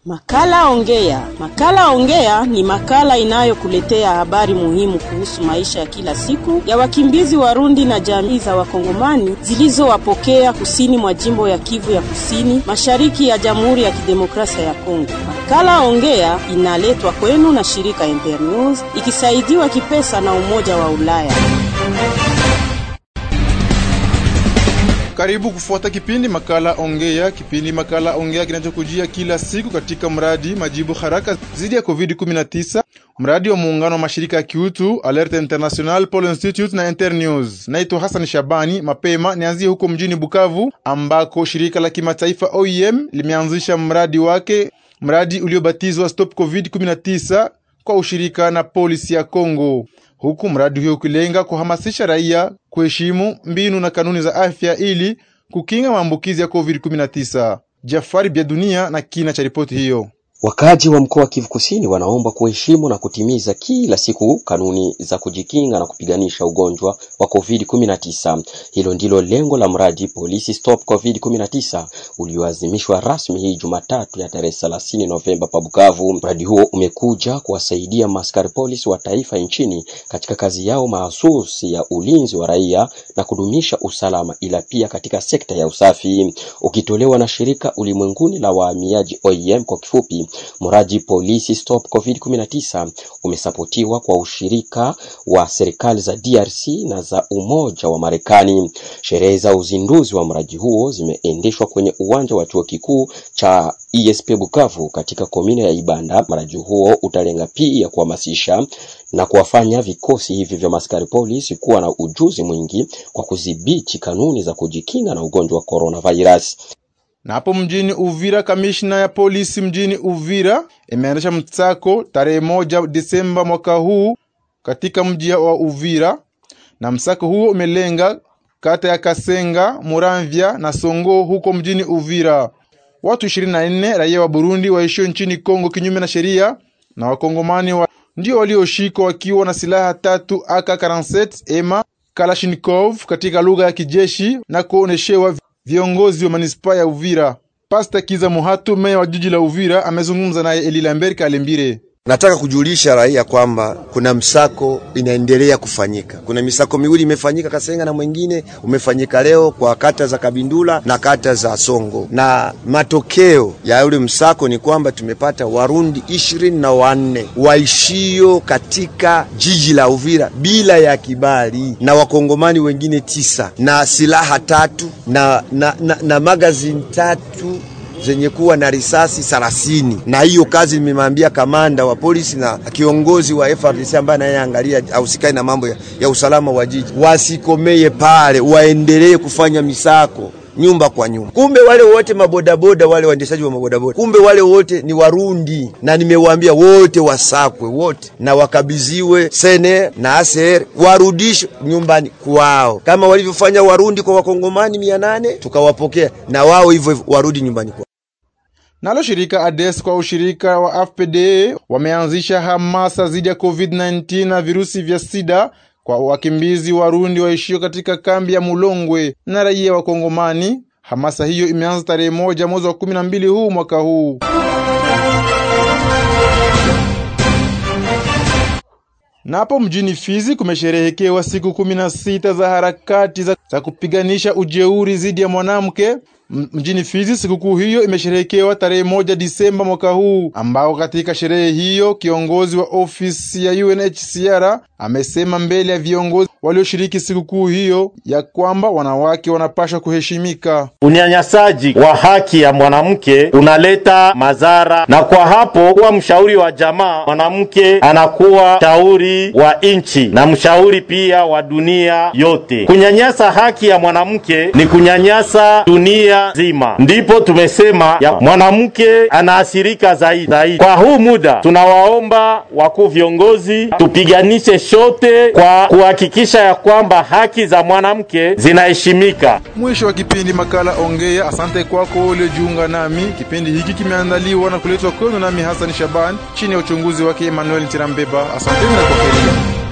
Makala Ongea. Makala Ongea ni makala inayokuletea habari muhimu kuhusu maisha ya kila siku ya wakimbizi Warundi na jamii za Wakongomani zilizowapokea kusini mwa jimbo ya Kivu ya Kusini, mashariki ya Jamhuri ya Kidemokrasia ya Kongo. Makala Ongea inaletwa kwenu na shirika Internews ikisaidiwa kipesa na Umoja wa Ulaya. Karibu kufuata kipindi makala ongea. Kipindi makala ongea kinachokujia kila siku katika mradi majibu haraka dhidi ya COVID-19, mradi wa muungano wa mashirika ya kiutu Alert International, Pole Institute na Internews. Naitwa Hassan Shabani. Mapema nianzie huko mjini Bukavu ambako shirika la kimataifa OIM limeanzisha mradi wake, mradi uliobatizwa Stop COVID-19 kwa ushirika na polisi ya Kongo huku mradi huo ukilenga kuhamasisha raia kuheshimu mbinu na kanuni za afya ili kukinga maambukizi ya COVID-19. Jafari Bya Dunia na kina cha ripoti hiyo. Wakaji wa mkoa wa Kivu Kusini wanaomba kuheshimu na kutimiza kila siku kanuni za kujikinga na kupiganisha ugonjwa wa COVID-19. Hilo ndilo lengo la mradi Polisi Stop COVID-19 ulioazimishwa rasmi hii Jumatatu ya tarehe 30 Novemba pa Bukavu. Mradi huo umekuja kuwasaidia maskari polisi wa taifa nchini katika kazi yao mahususi ya ulinzi wa raia na kudumisha usalama, ila pia katika sekta ya usafi, ukitolewa na shirika ulimwenguni la wahamiaji OIM kwa kifupi. Mradi Polisi Stop COVID-19 umesapotiwa kwa ushirika wa serikali za DRC na za Umoja wa Marekani. Sherehe za uzinduzi wa mradi huo zimeendeshwa kwenye uwanja wa chuo kikuu cha ESP Bukavu katika komine ya Ibanda. Mradi huo utalenga pia kuhamasisha na kuwafanya vikosi hivi vya maskari polisi kuwa na ujuzi mwingi kwa kudhibiti kanuni za kujikinga na ugonjwa wa coronavirus. Na hapo mjini Uvira, kamishna ya polisi mjini Uvira imeendesha msako tarehe moja Desemba mwaka huu katika mji wa Uvira, na msako huo umelenga kata ya Kasenga, Muramvya na Songo huko mjini Uvira. Watu 24 raia wa Burundi waishio nchini Kongo kinyume na sheria na wakongomani wa ndio walioshikwa wakiwa na silaha tatu AK47 ema Kalashnikov katika lugha ya kijeshi na kuoneshewa viongozi wa manispaa ya Uvira. Pasta Kiza Muhatu, meya wa jiji la Uvira, amezungumza naye Eli Lambert Kalembire. Nataka kujulisha raia kwamba kuna msako inaendelea kufanyika. Kuna misako miwili imefanyika Kasenga na mwingine umefanyika leo kwa kata za Kabindula na kata za Songo, na matokeo ya yule msako ni kwamba tumepata Warundi ishirini na wanne waishio katika jiji la Uvira bila ya kibali na Wakongomani wengine tisa na silaha tatu na, na, na, na magazini tatu zenye kuwa na risasi thelathini. Na hiyo kazi nimemwambia kamanda wa polisi na kiongozi wa FRDC ambaye anayeangalia ausikai na mambo ya, ya usalama wa jiji, wasikomeye pale, waendelee kufanya misako nyumba kwa nyumba. Kumbe wale wote mabodaboda, wale waendeshaji wa mabodaboda, kumbe wale wote ni Warundi, na nimewaambia wote wasakwe wote na wakabidhiwe sene na aser, warudishwe nyumbani kwao, kama walivyofanya Warundi kwa wakongomani mia nane tukawapokea na wao hivyo warudi nyumbani kwao. Nalo shirika ADES kwa ushirika wa AFPD wameanzisha hamasa dhidi ya COVID-19 na virusi vya sida kwa wakimbizi Warundi waishio katika kambi ya Mulongwe na raia wa Kongomani. Hamasa hiyo imeanza tarehe moja mwezi wa kumi na mbili huu mwaka huu. Napo mjini Fizi kumesherehekewa siku kumi na sita za harakati za, za kupiganisha ujeuri dhidi ya mwanamke mjini Fizi. Sikukuu hiyo imesherehekewa tarehe moja Disemba mwaka huu, ambao katika sherehe hiyo kiongozi wa ofisi ya UNHCR amesema mbele ya viongozi walioshiriki sikukuu hiyo ya kwamba wanawake wanapaswa kuheshimika. Unyanyasaji wa haki ya mwanamke unaleta madhara, na kwa hapo kuwa mshauri wa jamaa, mwanamke anakuwa mshauri wa nchi na mshauri pia wa dunia yote. Kunyanyasa haki ya mwanamke ni kunyanyasa dunia nzima, ndipo tumesema ya mwanamke anaathirika zaidi zaidi. Kwa huu muda tunawaomba wakuu viongozi tupiganishe shote kwa kuhakikisha ya kwamba haki za mwanamke zinaheshimika. Mwisho wa kipindi makala Ongea. Asante kwako uliojiunga nami. Kipindi hiki kimeandaliwa na kuletwa kwenu nami Hassan Shaban chini ya uchunguzi wake Emmanuel Ntirambeba. Asanteni na kwaherini.